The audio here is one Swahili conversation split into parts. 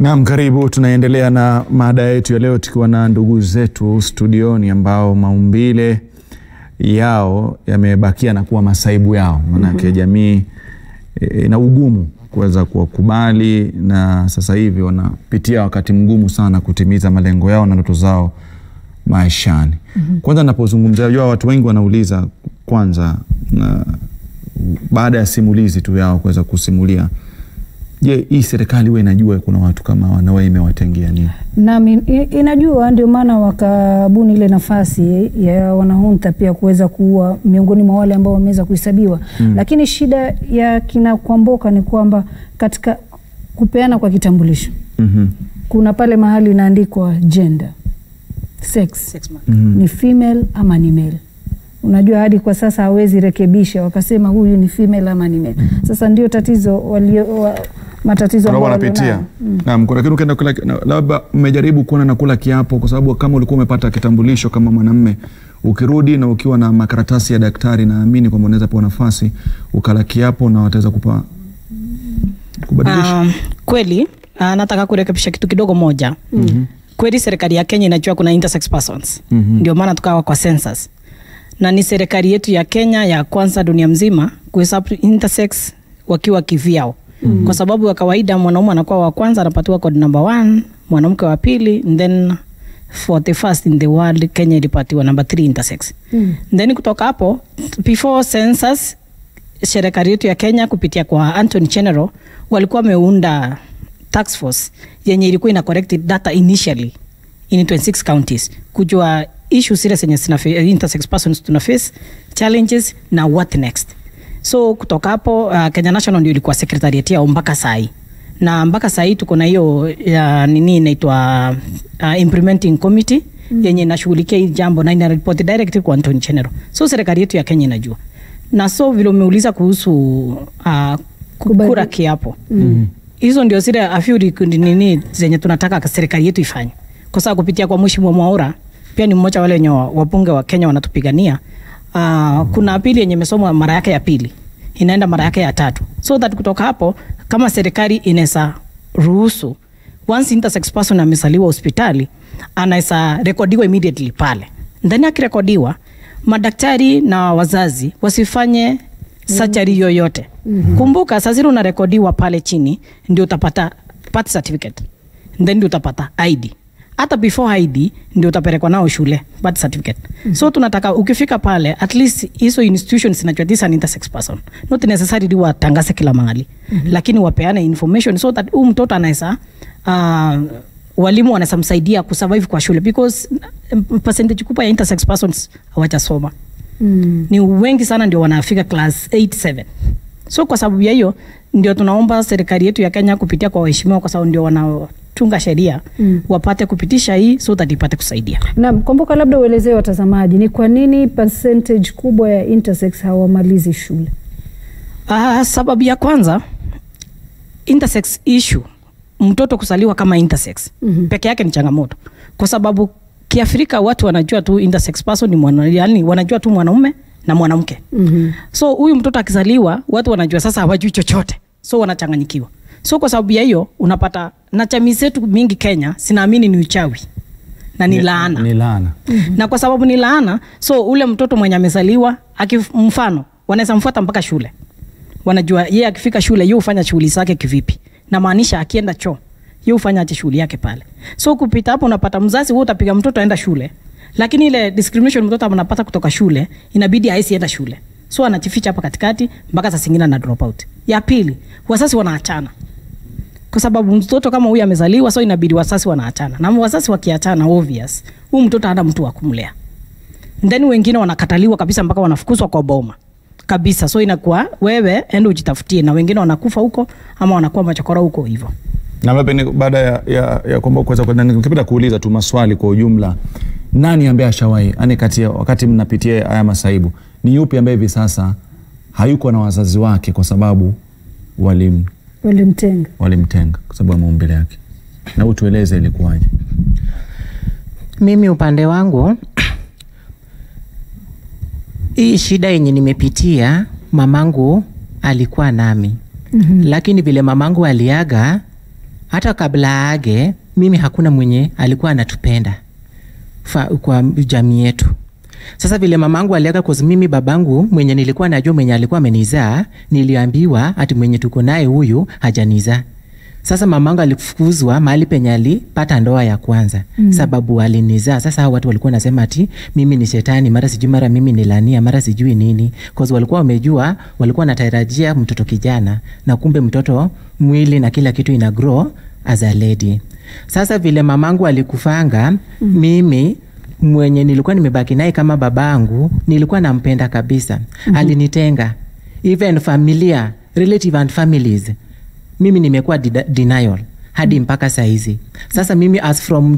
Naam, karibu. Tunaendelea na mada yetu ya leo tukiwa na ndugu zetu studioni ambao maumbile yao yamebakia na kuwa masaibu yao, maanake jamii e, na ugumu kuweza kuwakubali, na sasa hivi wanapitia wakati mgumu sana kutimiza malengo yao na ndoto zao maishani. Kwanza napozungumzia, jua watu wengi wanauliza kwanza, na baada ya simulizi tu yao kuweza kusimulia Je, hii serikali huwa inajua kuna watu kama hawa na wewe imewatengea nini? Nami i- inajua, ndio maana wakabuni ile nafasi ya wanahunta pia kuweza kuua miongoni mwa wale ambao wameweza kuhesabiwa mm. Lakini shida ya kina Kwamboka ni kwamba katika kupeana kwa kitambulisho Mhm. kuna pale mahali inaandikwa gender sex, Six months. Mhm. ni female ama ni male. Unajua hadi kwa sasa hawezi rekebisha wakasema huyu ni female ama ni male. Sasa ndio tatizo walio wa, matatizo Kuna ambayo wanapitia. walionayo. Mm. Naam, kuna kitu ukienda kula na- labda mmejaribu kuona na kula kiapo kwa sababu kama ulikuwa umepata kitambulisho kama mwanamume ukirudi na ukiwa na makaratasi ya daktari naamini kwamba unaweza pewa nafasi ukala kiapo na wataweza kupa kubadilisha. Um, kweli uh, nataka kurekebisha kitu kidogo moja mm-hmm. Kweli serikali ya Kenya inajua kuna intersex persons Mhm. ndio maana tukawa kwa census, na ni serikali yetu ya Kenya ya kwanza dunia mzima kuhesabu intersex wakiwa kivyao mm-hmm. Kwa sababu ya kawaida mwanaume anakuwa wa kwanza anapatiwa code number one, mwanamke wa pili and then for the first in the world Kenya ilipatiwa number three intersex Mm. then kutoka hapo before census serikali yetu ya Kenya kupitia kwa Anthony General walikuwa wameunda task force yenye ilikuwa ina collect data initially in 26 counties kujua issues zile zenye zina fa- intersex persons tuna face challenges na what next so kutoka hapo uh, Kenya National ndio ilikuwa secretariat yao mpaka sai na mpaka sahii tuko na hiyo ya nini inaitwa uh, implementing committee mm. yenye inashughulikia hii jambo na inaripoti direct kwa Anthony General. So serikali yetu ya Kenya inajua, na so vile umeuliza kuhusu uh, Kubadili- kura kiapo hizo ndio zile afyuri nini zenye tunataka serikali yetu ifanye, kwa sababu kupitia kwa Mheshimiwa Mwaura pia ni mmoja wale wenye wa- wabunge wa Kenya wanatupigania. Uh, kuna apili yenye imesomwa mara yake ya pili inaenda mara yake ya tatu, so that kutoka hapo kama serikali inaweza ruhusu once intersex person amesaliwa hospitali anaweza rekodiwa immediately pale ndani. Akirekodiwa, madaktari na wazazi wasifanye surgery yoyote. mm-hmm. Kumbuka saa zile unarekodiwa pale chini ndio utapata birth certificate, then ndio utapata ID. Hata before ID ndio utapelekwa nao shule birth certificate. Mm-hmm. So tunataka ukifika pale at least hizo institutions zinajua this is an intersex person, not necessarily watangaze kila mahali mm-hmm. lakini wapeane information so that huyu mtoto anaweza uh, walimu wanaweza msaidia kusurvive kwa shule because mm, percentage kubwa ya intersex persons hawajasoma Mm. ni wengi sana ndio wanafika class 8 7 so kwa sababu ya hiyo ndio tunaomba serikali yetu ya Kenya kupitia kwa waheshimiwa kwa sababu ndio wanatunga sheria Mm. wapate kupitisha hii so that ipate kusaidia Naam, Kwamboka, labda uelezee watazamaji ni kwa nini percentage kubwa ya intersex hawamalizi shule? Uh, sababu ya kwanza intersex issue mtoto kusaliwa kama intersex Mhm. peke yake ni changamoto kwa sababu kiafrika watu wanajua tu intersex person ni mwana, yani wanajua tu mwanaume na mwanamke Mhm. so huyu mtoto akizaliwa watu wanajua sasa hawajui chochote so wanachanganyikiwa so kwa sababu ya hiyo unapata na jamii zetu mingi kenya sinaamini ni uchawi na ni laana Ni laana. na kwa sababu ni laana so ule mtoto mwenye amezaliwa akif- mfano wanaweza mfuata mpaka shule wanajua yeye akifika shule yeye hufanya shughuli zake kivipi na maanisha akienda choo yeye hufanya aje shughuli yake pale so kupita hapo unapata mzazi wewe utapiga mtoto aenda shule lakini ile discrimination mtoto anapata kutoka shule inabidi haisi enda shule so anajificha hapa katikati mpaka saa zingine ana drop out ya pili wazazi wanaachana kwa sababu mtoto kama huyu amezaliwa so inabidi wazazi wanaachana na wazazi wakiachana obvious huyu mtoto hana mtu wa kumlea then wengine wanakataliwa kabisa mpaka wanafukuzwa kwa boma kabisa so inakuwa wewe ende ujitafutie na wengine wanakufa huko ama wanakuwa machokora huko hivyo Na labda pengine baada ya, ya, ya kwamba kuweza kwenda, ningependa kuuliza tu maswali kwa ujumla. Nani ambaye ashawahi yani, kati ya wakati mnapitia haya masaibu, ni yupi ambaye hivi sasa hayuko na wazazi wake kwa sababu walim Walimtenga. walimtenga kwa sababu ya maumbile yake? Na utueleze ilikuwaje? Mimi upande wangu hii shida yenye nimepitia, mamangu alikuwa nami Mhm. lakini vile mamangu aliaga hata kabla age mimi hakuna mwenye alikuwa anatupenda fa, kwa jamii yetu sasa vile mamangu aliaga cause mimi babangu mwenye nilikuwa najua mwenye alikuwa amenizaa niliambiwa ati mwenye tuko naye huyu hajanizaa sasa mamangu alifukuzwa mahali penye alipata ndoa ya kwanza mm. sababu alinizaa sasa hao watu walikuwa nasema ati mimi ni shetani mara sijui mara mimi ni lania mara sijui nini cause walikuwa wamejua walikuwa wanatarajia mtoto kijana na kumbe mtoto mwili na kila kitu ina grow as a lady sasa vile mamangu alikufanga mm. mimi mwenye nilikuwa nimebaki naye kama babangu nilikuwa nampenda kabisa mm-hmm. alinitenga even familia relative and families mimi nimekuwa dida- denial hadi mpaka saizi sasa mimi as from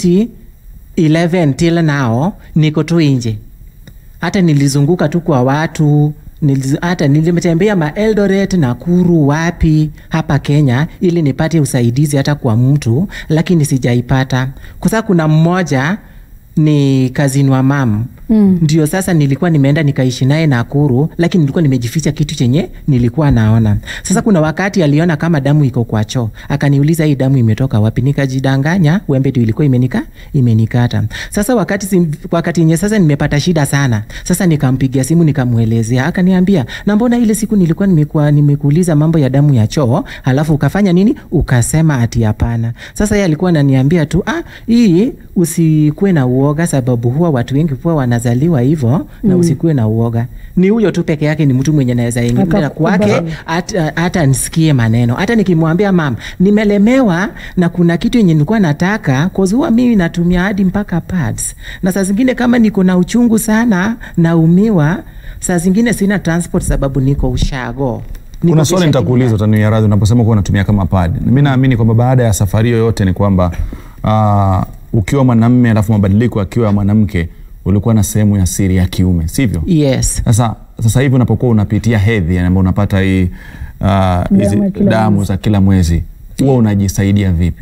2011 till now niko tu nje hata nilizunguka tu kwa watu niliz, hata nilimtembea ma Eldoret Nakuru wapi hapa Kenya ili nipate usaidizi hata kwa mtu lakini sijaipata kwa sababu kuna mmoja ni kazini wa mam mm. ndio sasa nilikuwa nimeenda nikaishi naye Nakuru lakini nilikuwa nimejificha kitu chenye nilikuwa naona sasa kuna wakati aliona kama damu iko kwa choo akaniuliza hii damu imetoka wapi nikajidanganya wembe tu ilikuwa imenika imenikata sasa wakati sim, wakati nye sasa nimepata shida sana sasa nikampigia simu nikamwelezea akaniambia na mbona ile siku nilikuwa nimekuwa nimekuuliza mambo ya damu ya choo halafu ukafanya nini ukasema ati hapana sasa yeye alikuwa ananiambia tu ah hii usikuwe na uoga sababu huwa watu wengi huwa wanazaliwa hivyo na usikuwe na uoga ni huyo tu peke yake ni mtu mwenye naweza ingia Akakubali. kwake hata hata nisikie maneno hata nikimwambia mam nimelemewa na kuna kitu yenye nilikuwa nataka cause huwa mimi natumia hadi mpaka pads na saa zingine kama niko na uchungu sana naumiwa saa zingine sina transport sababu niko ushago Niko kuna swali Kisha nitakuuliza utaniia radhi unaposema kuwa unatumia kama pad mi naamini kwamba baada ya safari yoyote ni kwamba uh, ukiwa mwanamme alafu mabadiliko akiwa ya mwanamke ulikuwa na sehemu ya siri ya kiume sivyo yes sasa sasa hivi unapokuwa unapitia hedhi yani ambao unapata hii uh, hizi ya kila damu mwezi. za kila mwezi huwa unajisaidia vipi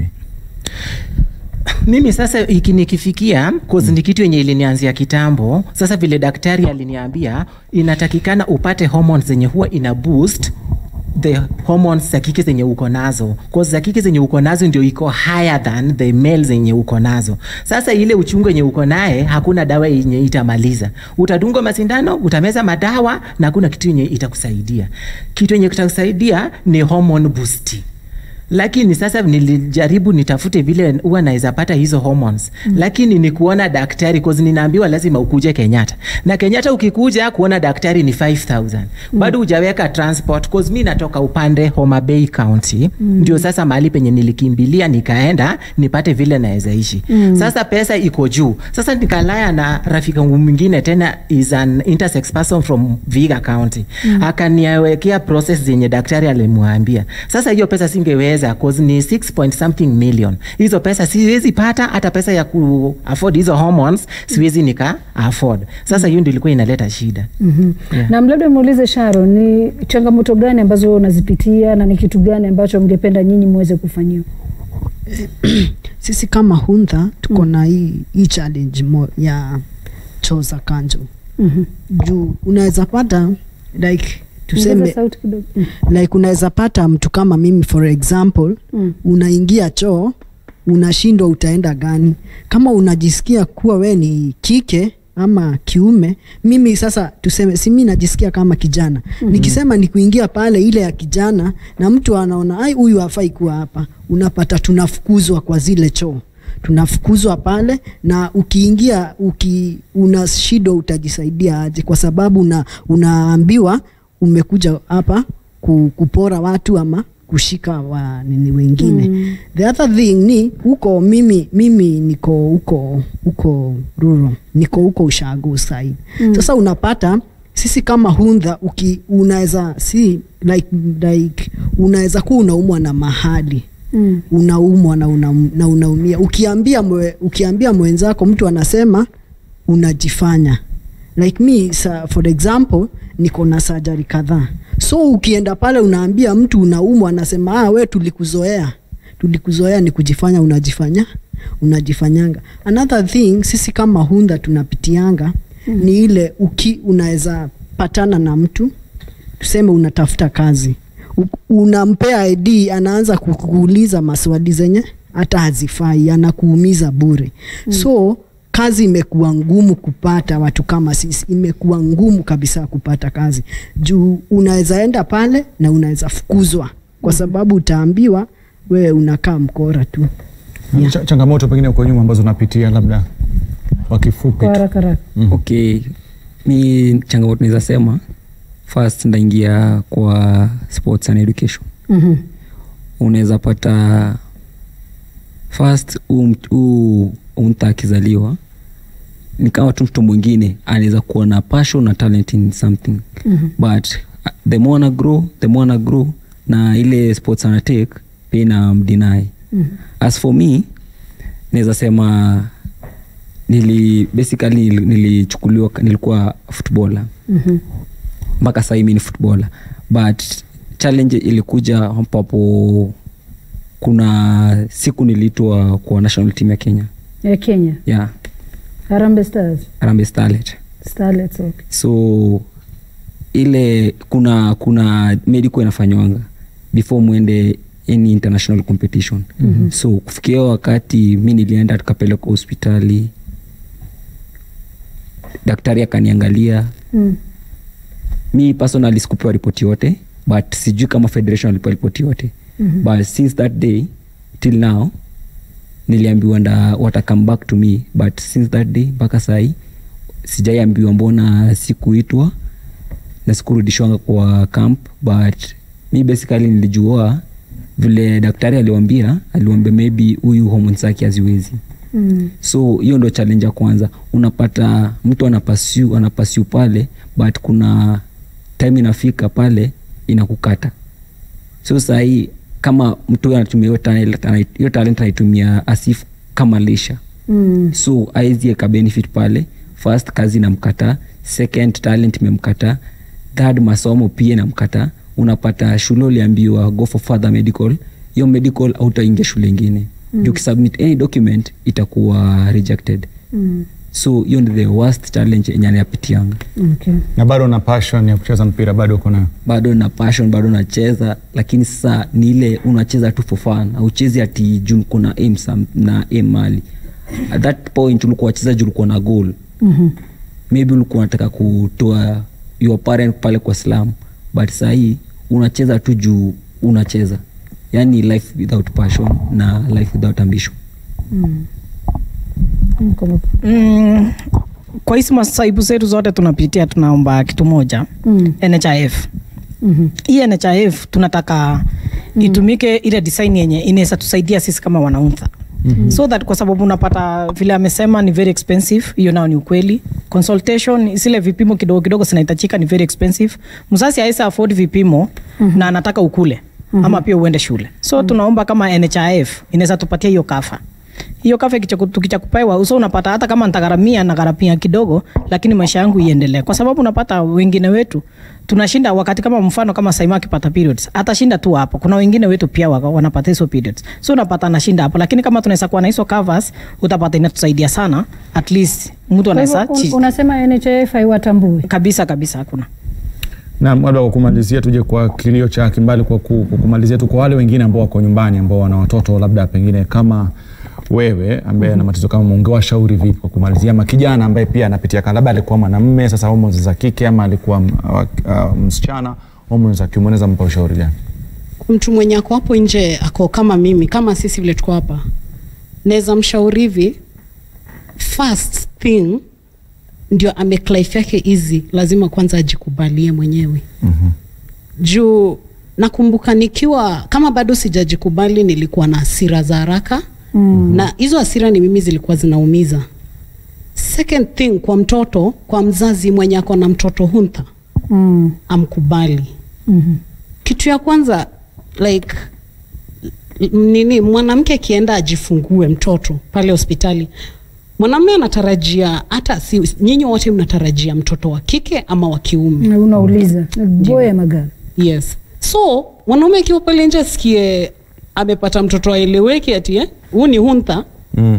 mimi sasa iki nikifikia cause ni kitu yenye ilinianzia kitambo sasa vile daktari aliniambia inatakikana upate hormones zenye huwa ina boost the hormones za kike zenye uko nazo cause za kike zenye uko nazo ndio iko higher than the male zenye uko nazo sasa ile uchungu yenye uko naye hakuna dawa yenye itamaliza utadungwa masindano utameza madawa na hakuna kitu yenye itakusaidia kitu yenye kitakusaidia ni hormone boosting lakini sasa nilijaribu nitafute vile huwa naweza pata hizo hormones mm. lakini ni kuona daktari cause ninaambiwa lazima ukuje kenyatta na kenyatta ukikuja kuona daktari ni 5000 mm. bado hujaweka transport cause mi natoka upande homa bay county mm. ndio sasa mahali penye nilikimbilia nikaenda nipate vile naweza ishi mm. sasa pesa iko juu sasa nikalaya na rafiki yangu mwingine tena is an intersex person from viga county mm. akaniwekea process zenye daktari alimwambia sasa hiyo pesa singeweza cause ni 6 point something million hizo pesa siwezi pata hata pesa ya ku afford hizo hormones siwezi nika afford sasa hiyo ndio ilikuwa inaleta shida mm-hmm. Yeah. na labda muulize Sharon, ni changamoto gani ambazo unazipitia na ni kitu gani ambacho mngependa nyinyi muweze kufanyiwa? sisi kama huntha tuko na hii, hii challenge mo, ya choo za kanjo mm-hmm. juu unaweza pata like tuseme sauti kidogo mm. like unaweza pata mtu kama mimi for example Mm. unaingia choo unashindwa utaenda gani kama unajisikia kuwa we ni kike ama kiume mimi sasa tuseme si mi najisikia kama kijana mm-hmm. nikisema ni kuingia pale ile ya kijana na mtu anaona ai huyu hafai kuwa hapa unapata tunafukuzwa kwa zile choo tunafukuzwa pale na ukiingia uki, una shida utajisaidia aje kwa sababu una, unaambiwa umekuja hapa ku, kupora watu ama kushika wa nini wengine mm. the other thing ni huko mimi mimi niko huko huko rural niko huko ushago side mm. sasa unapata sisi kama hundha uki unaweza si like, like unaweza kuwa unaumwa na mahali Mm. unaumwa na, una, na unaumia ukiambia mwe, ukiambia mwenzako mtu anasema unajifanya like me sa, for example niko na sajari kadhaa so ukienda pale unaambia mtu unaumwa anasema ah, we tulikuzoea tulikuzoea ni kujifanya unajifanya unajifanyanga another thing sisi kama hunda tunapitianga mm. ni ile uki unaweza patana na mtu tuseme unatafuta kazi U- unampea id anaanza kukuuliza maswali zenye hata hazifai anakuumiza bure mm. so kazi imekuwa ngumu kupata watu kama sisi imekuwa ngumu kabisa kupata kazi juu unaweza enda pale na unaweza fukuzwa kwa sababu utaambiwa wewe unakaa mkora tu Yeah. Ch changamoto pengine uko nyuma ambazo unapitia labda kwa kifupi kwa tu. haraka haraka okay mi changamoto naweza sema first ndaingia kwa sports and education Mhm. unaweza pata first huu mt- huu huu mta akizaliwa ni kama tu mtu mwingine anaweza kuwa na passion na talent in something Mhm. but uh, the more ana grow the more ana grow na ile sports anatake pia ina mdinai Mhm. as for me naweza sema nili basically nili- nilichukuliwa nilikuwa footballer Mhm. mpaka sahii mi ni footballer but challenge ilikuja ambapo kuna siku niliitwa kwa national team ya kenya ya kenya yeah harambe stars Harambee starlet starlets okay. so ile kuna kuna medical inafanywanga before mwende any international competition mm-hmm. so kufikia wakati mi nilienda tukapeleka hospitali daktari akaniangalia mm. mi personally sikupewa ripoti yote but sijui kama federation alipewa ripoti yote mm-hmm. but since that day till now niliambiwa nda wata come back to me but since that day mpaka sahii sijaiambiwa mbona sikuitwa na sikurudishwanga kwa camp but mi basically nilijua vile daktari aliwambia aliwambia maybe huyu homoni zake haziwezi Mm. so hiyo ndo challenge ya kwanza unapata mtu anapasiu anapasiu pale but kuna time inafika pale inakukata so sahii kama mtu huyo anatumia hiyo talent anai- hiyo talent anaitumia asif kama lisha Mm. so aezi eka benefit pale first kazi inamkataa second talent imemkataa third masomo pia inamkataa unapata shule uliambiwa go for further medical hiyo medical autaingia shule ingine mm. ukisubmit any document itakuwa rejected Mm. so hiyo ndi the worst challenge yenye anayapitianga Okay. na bado na passion ya kucheza mpira bado uko nayo bado na passion bado nacheza lakini sasa ni ile unacheza tu for fun auchezi ati juu kuna aim sam- na aim mali at that point ulikuwa wacheza juu ulikuwa na goal Mhm. maybe ulikuwa unataka kutoa your parent pale kwa slam but sahii unacheza tu juu unacheza yani life without passion na life without ambition Mm, kwa- mm, kwa hizi masaibu zetu zote tunapitia tunaomba kitu moja Mm. nhif Mhm. hii nhif tunataka mm. itumike ile design yenye inaweza tusaidia sisi kama wanauntha mm-hmm. so that kwa sababu unapata vile amesema ni very expensive hiyo nao ni ukweli consultation zile vipimo kidogo kidogo zinahitajika ni very expensive mzazi aisa afford vipimo mm-hmm. na anataka ukule mm-hmm. ama pia uende shule so mm-hmm. tunaomba kama nhif inaweza tupatia hiyo kafa hiyo kafe kicha- tukicha kupewa uso unapata hata kama nitagharamia nagharamia kidogo lakini maisha yangu iendelee kwa sababu unapata wengine wetu tunashinda wakati kama mfano kama saima akipata periods atashinda tu hapo kuna wengine wetu pia waka- wanapata hizo periods so unapata anashinda hapo lakini kama tunaweza kuwa na hizo covers utapata inatusaidia sana at least mtu Kwa hivyo anaweza un- chi- unasema NHIF haiwatambui kabisa kabisa hakuna Naam, labda kwa kumalizia, tuje kwa kilio cha Kimbali, kwa ku- kwa kumalizia tu kwa wale wengine ambao wako nyumbani ambao wana watoto labda pengine kama wewe ambaye ana matatizo kama ungewashauri vipi kwa kumalizia, ama kijana ambaye pia anapitia kama labda alikuwa mwanamume sasa homoni za kike ama alikuwa m- wa- uh, msichana homoni za kiume, unaweza mpa ushauri gani? mtu mwenye ako hapo nje ako kama mimi kama sisi vile tuko hapa naweza mshauri hivi first thing ndio amake life yake easy lazima kwanza ajikubalie mwenyewe Mhm. juu nakumbuka nikiwa kama bado sijajikubali nilikuwa na hasira za haraka mm. na hizo hasira ni mimi zilikuwa zinaumiza second thing kwa mtoto kwa mzazi mwenye ako na mtoto huntha Mm. amkubali Mhm. kitu ya kwanza like m- nini mwanamke akienda ajifungue mtoto pale hospitali mwanamume anatarajia hata si nyinyi wote mnatarajia mtoto wa kike ama wa kiume Na unauliza boya magari yes so mwanaume akiwa pale nje asikie amepata mtoto aeleweki ati eh, huu ni huntha Mm.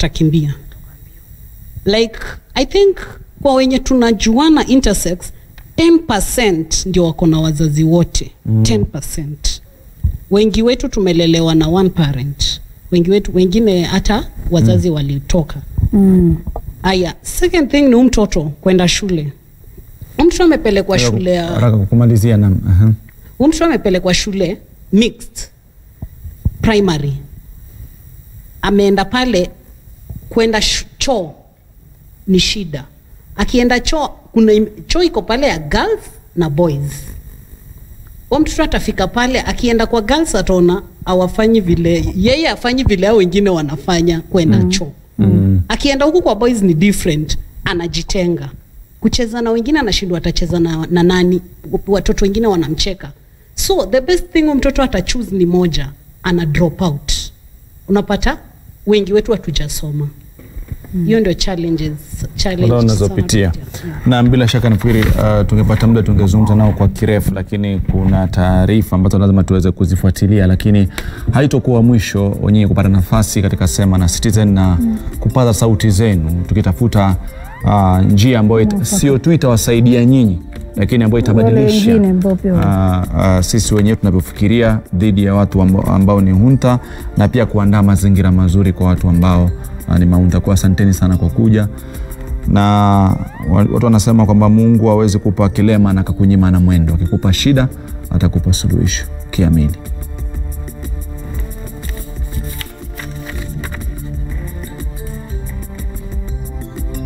atakimbia like i think kwa wenye tunajuana intersex 10% ndio wako na wazazi wote mm. 10% wengi wetu tumelelewa na one parent wengi wetu wengine hata wazazi mm. walitoka Mm. aya second thing ni huyu mtoto kwenda shule Huyu mtoto amepelekwa shule ya haraka kumalizia na aha. huyu mtoto amepelekwa shule mixed primary ameenda pale kwenda sh- choo ni shida akienda choo kuna im- choo iko pale ya girls na boys huyo mtoto atafika pale akienda kwa girls ataona awafanyi vile yeye afanyi vile hao wengine wanafanya kwenda mm. choo mm. akienda huku kwa boys ni different anajitenga kucheza na wengine anashindwa atacheza na, na nani watoto wengine wanamcheka so the best thing huyu mtoto atachoose ni moja ana drop out unapata wengi wetu hatujasoma hiyo ndio challenges challenge ambao sana unazopitia tunapitia. na bila shaka nafikiri uh, tungepata muda tungezungumza nao kwa kirefu lakini kuna taarifa ambazo lazima tuweze kuzifuatilia lakini haitokuwa mwisho wenyewe kupata nafasi katika sema na citizen na kupaza sauti zenu tukitafuta uh, njia ambayo ita- sio tu itawasaidia nyinyi lakini ambayo itabadilisha wengine ambao pia uh, uh, sisi wenyewe tunavyofikiria dhidi ya watu ambao, ambao ni hunta na pia kuandaa mazingira mazuri kwa watu ambao uh, ni maunta kwa asanteni sana kwa kuja na wa- watu wanasema kwamba mungu hawezi kupa kilema na akakunyima na mwendo akikupa shida atakupa suluhisho kiamini